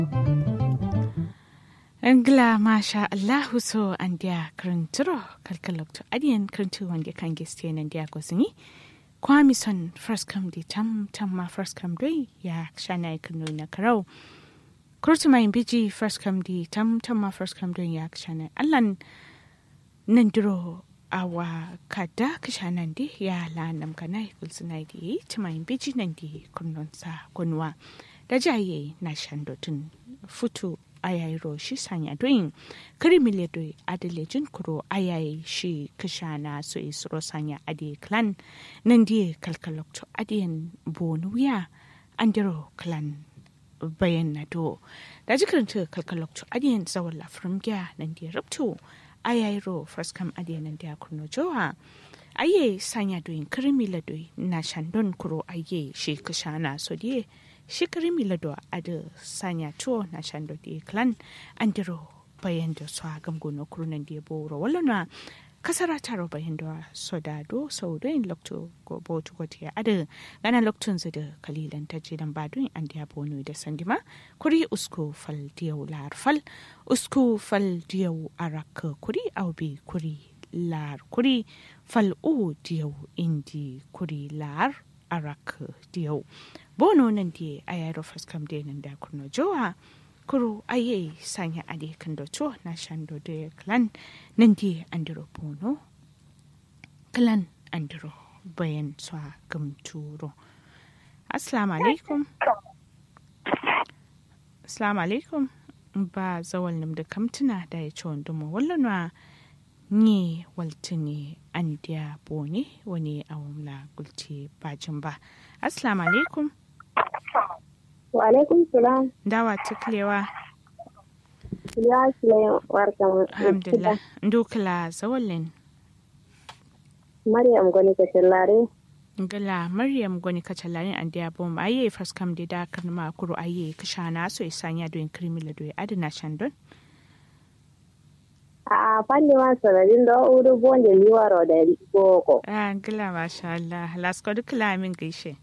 Angla masha Allahu so an dia krinturo kalkalokto adian krintu wande kan geste nan dia gosini kwami son first come di tam tam ma first come doi ya shana ikunu na karau kurtu mai biji first come di tam tam ma first come doi ya shana allan nan duro awa kada kishanan di ya la nam kana kulsina di tumai biji nan di kunnon sa kunwa da jaye na shandotun futu ayayi shi sanya doyin kirimile doi adalejin kuro ayayi shi kishana su isro sanya adi clan nan die kalkalokto adiyan bonu ya andiro clan bayan na do da jikaranta kalkalokto adiyan zawon lafirin gya nan die rabto ayayi ro first kam adiyan nan dia kurno jowa aye sanya doyin kirimile doi na shandon kuro aye shi kishana so die shikari milado ada sanya to na shando di clan andiro bayan da su agam gono kurunan di boro wallana kasara taro bayan da so da do so do in lokto go bo to go tiya ada gana loktun zu da kalilan ta je dan badun an dia bono da sandima kuri usko fal diyau lar fal usko fal diyau arak kuri aubi kuri lar kuri fal u diyau indi kuri lar arak diyau bono nan di a yaro faskam de nan da kurno jowa kuro aye sanya ade kan do to na shando de clan nan di andiro bono clan andiro bayan swa gam turo assalamu alaikum assalamu alaikum ba zawal nim da kamtuna da ya ci wanda mu wallanwa ni waltini an dia bone wani awamla gulti bajin ba assalamu alaikum Wa alaikum salam. dawa tuklewa Ya sile warka mu. alhamdulillah ndukla zawalin Maryam gwani ka tallare. ngala maryam gwani kacalarin an dia bom aye faskam de da kan ma kuro aye kishana so isanya do krimila do adina shandon A fanni ma sanadin da uru bonde liwaro da boko. ah ngala masha Allah lasko dukla min gaishe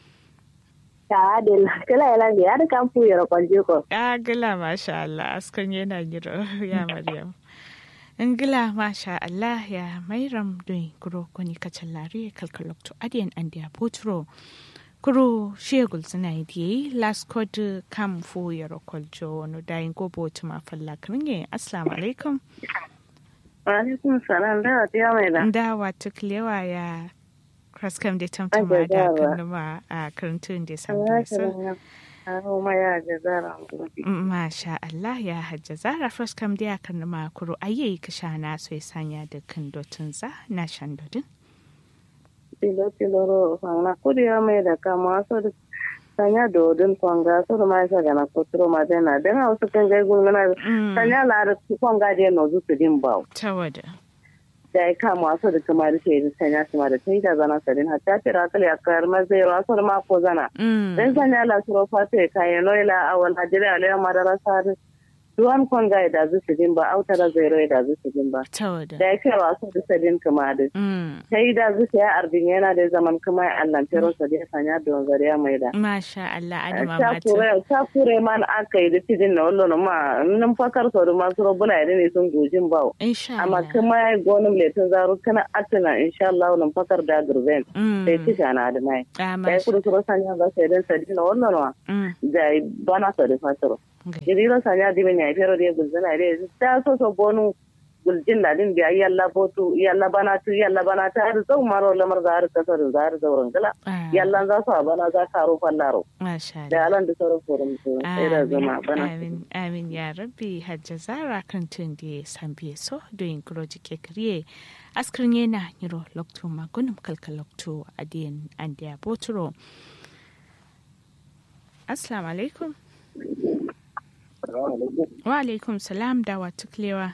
Ta adil kala ila bi har kan fu yoro kwalje ko. ah ngala masha Allah askan yana giro ya maryam ngila masha Allah ya mairam doin kuro koni kacalari kalkalokto adiyan andiya potro kuro shegul suna yi last code kam fu yaro koljo no dayin go botu ma falla kringe assalamu alaikum Wa alaikum salam da ta mai da. da wata klewa ya kraskam da tamtama Ai, da da dawa. kanuma a karantun da sabbin so Aro ma ya ga zara. Masha Allah ya hajja zara fraskam da ya kanuma kuro ayi kishana so ya sanya da kan dotun za na shan dodin Tilo tilo ro fanga kuri ya mai da kama so da sanya dodin kwanga so da ma sa ga na kotro ma da na da wasu kan ga gungana sanya la da kwanga da no zu su din bawo. ta wada da ya kama wasu da kuma da ke sanya su ma da ta yi da zana sadin hatta tira kali a kayar mazai rasu da mako zana dan sanya la suro fata ya kayan noila a wal hajjiri a lera madara sari duwan kwanga ya da zuci din ba autara zai rai da zuci din ba ta wada da ya kai wasu da sadin kuma da ta yi da zuci ya arbin yana da zaman kuma ya allan tero sadin sanya da wanzar ya mai da Masha Allah adama ta mata kure ta kure man aka yi da tidin na wallo ma nan fakar sau da masu robuna ya ne sun gojin bawo insha amma Allah kuma ya gonin letin zaro kana atana insha Allah nan fakar da gurben Mm. sai ci gana da mai Ah, da ya masha kudu suro sanya ga sai dan sadi na wannan wa Mm. da bana sa da fataro Okay. jiriro sanya di men ya fero de gulzana de ta so so bonu guljin da din biya yalla botu yalla bana tu yalla bana ta har zau maro lamar za har kasar za har zauren gala Ah, yalla za su bana za ka ro fallaro Masha da Allah alan da sauran forum su sai da zama bana amin amin ya rabbi hajja zara kan tun da ya san biye so doyin kuro jike kariye askrin yana niro lokto magunum kalka lokto adiyan an da boturo assalamu alaikum wa alaikum salam da wa tuklewa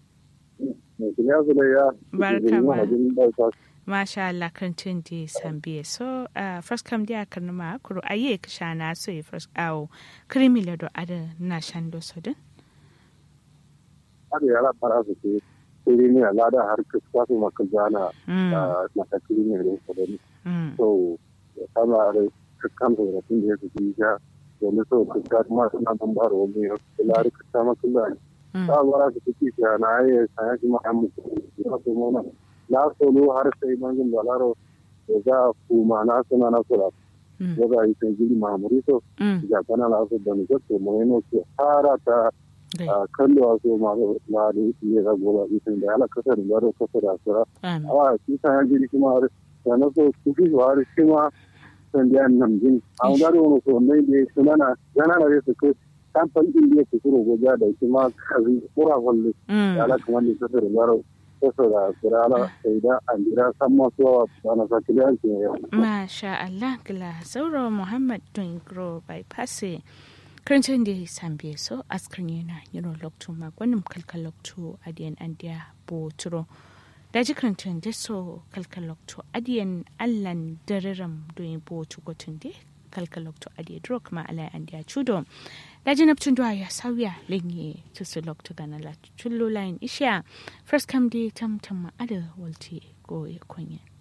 Barka ma. masha Allah kan tun da ya san biye so uh, first kam da kan ma kuro aye ka shana so ya first awo krimi le do ada na shando so din har yara fara su ke kiri ne alada har kusa su maka jana Mm. na ta kiri ne da su da Mm. so ya kama da kan da tun da ya su ji ja so ne so ka ga ma na nan ba ro mi lari ka ta ma kula ta bara ka ci ya na ai sai ki ma am ko so mo na la so lo har sai man gin balaro da za ku ma na suna na kula da ga yi sai gidi ma muri so ya kana la so da ni ko mo ne ko hara ta kallo a so ma la da yi ga gola isin da ala kasar da ro kasar da sura a shi ta ya gidi kuma da na so ku ji wa shi ma san da nan jin a ga ro so ne da suna na yana na su ko kan fan din da ku ro goja da shi ma kazi kura wallo ala kuma ni kasar da ro kasar da sura ala sai da an jira san ma so ana sa kiliyan ke masha Allah gila sauro Muhammad Dungro bypass karancin da ya sambe so askrin yana yiro lokto magwanin kalkal lokto adiyan andiya boturo da ji karancin da so kalkal lokto adiyan allan dariram doyin botu gotun de kalkal lokto adiya duro kuma alai andiya chudo da ji naptun duwa ya sauya lenye tusu lokto gana la chullo lain isha first come day tam tam ada walti go ya konya